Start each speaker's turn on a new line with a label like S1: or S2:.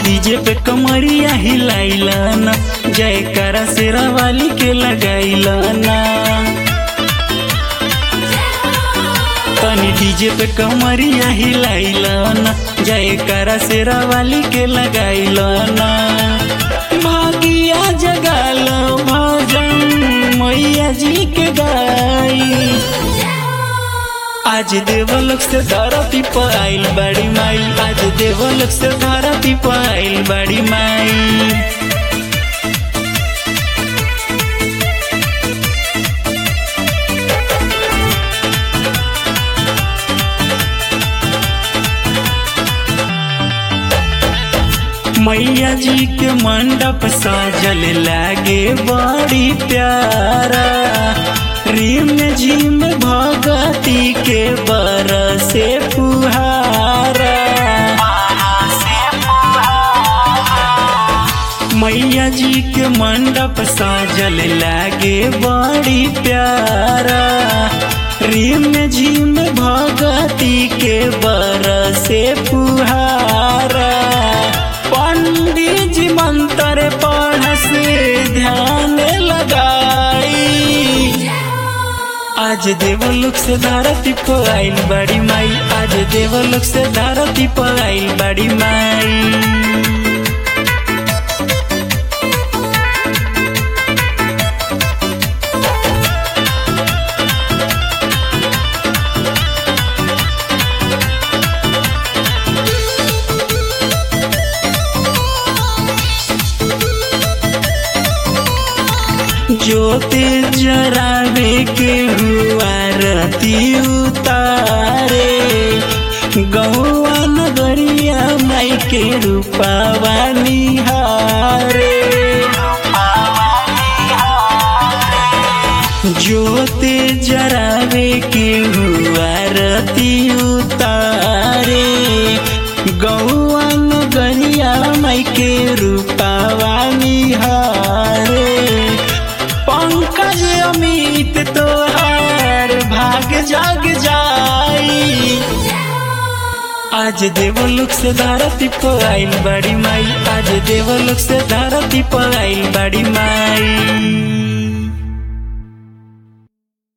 S1: DJ पे कमरिया हिलाइला ना जयकारा शेरा वाली के लगाइला ना तनी डीजे पे कमरिया हिलाइला ना जयकारा शेरा वाली के लगाइला ना भागिया जगाल भजन मैया जी के गाई आज देवलोक से धरती पर आइल बड़ी माई आज देवलोक से धरती पर आइल बड़ी माई मैया जी के मंडप साजल लागे बड़ी प्यारा रिम झिम भगती के बरसे फुहारा मैया जी के मंडप साजल लागे बड़ी प्यारा रिम झिम भगती के बरसे फुहारा पंडित जी मंत्र पढ़ से ध्यान लगाई आज देवलोक से धरती पर आइल बड़ी माई आज देवलोक से धरती पर आइल बड़ी माई ज्योति जरावे के हुआ रती उतारे गौआ नगरिया माई के रूपावा निहारे ज्योति जरावे के हुआ रती उतारे गौआ नगरिया माई के रूपावा निहारे पंकज अमित तोहार भाग जाग जाई आज देवलोक से धरती पर आइल बड़ी माई आज देवलोक से धरती पर आइल बड़ी माई